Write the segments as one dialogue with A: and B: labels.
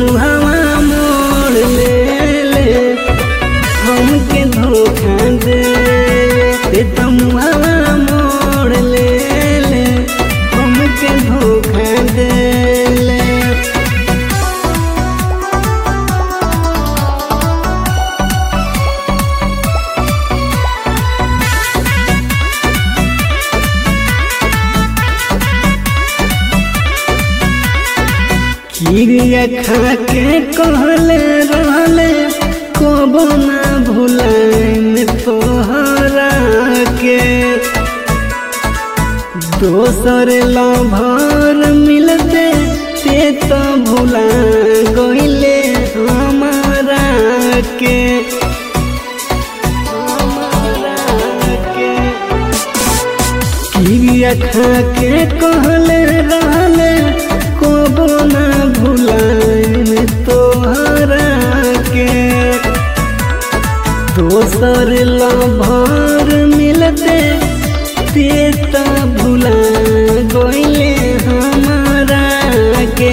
A: मुहावा मोड़ ले ले हमके धोखा दे ते तो मुहावा मोड़ ले ले हमके धोखा दे ले किरिया खा के कहले रहले कबो ना भुलाइन तोहरा के दोसर लभर मिलते ते तो भुला गइले हमारा के हमारा के किरिया खा के कहले रहले कबो ना भुलाइन तोहरा के दोसर लभर मिलते ते त भुला गइले हमारा के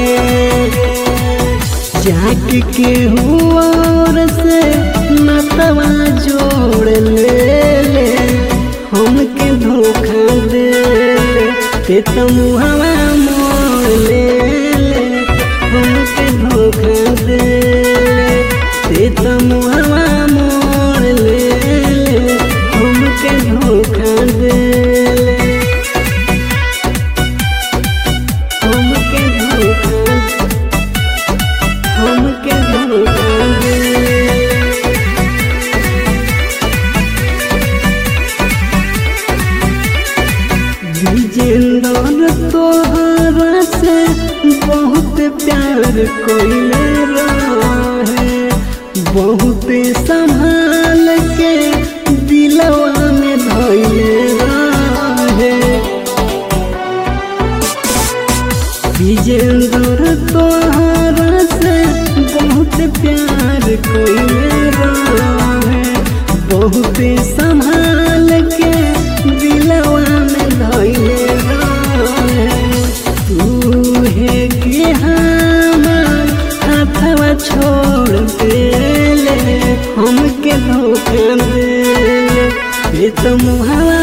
A: जाक के हुआर से नतवा जोड़ ले ले हमके धोखा दे ले ते तो मुहवा मोड़ ले ले हमके धोखा दे ले ते तो मुहवा मोड़ ले ले हमके धोखा दे ले हमके धोखा हमके धोखा दे विजेंद्र तोहरा से बहुत प्यार कोइले रहे बहुत संभाल के दिलवा में धइले रहे विजेंद्र तोहरा से बहुत प्यार कोइले रहे बहुत संभाल के दिलवा में धइले रहे तू है कि हमार हाथवा छोड़ देले हमके धोखा देले ये तो मुहावा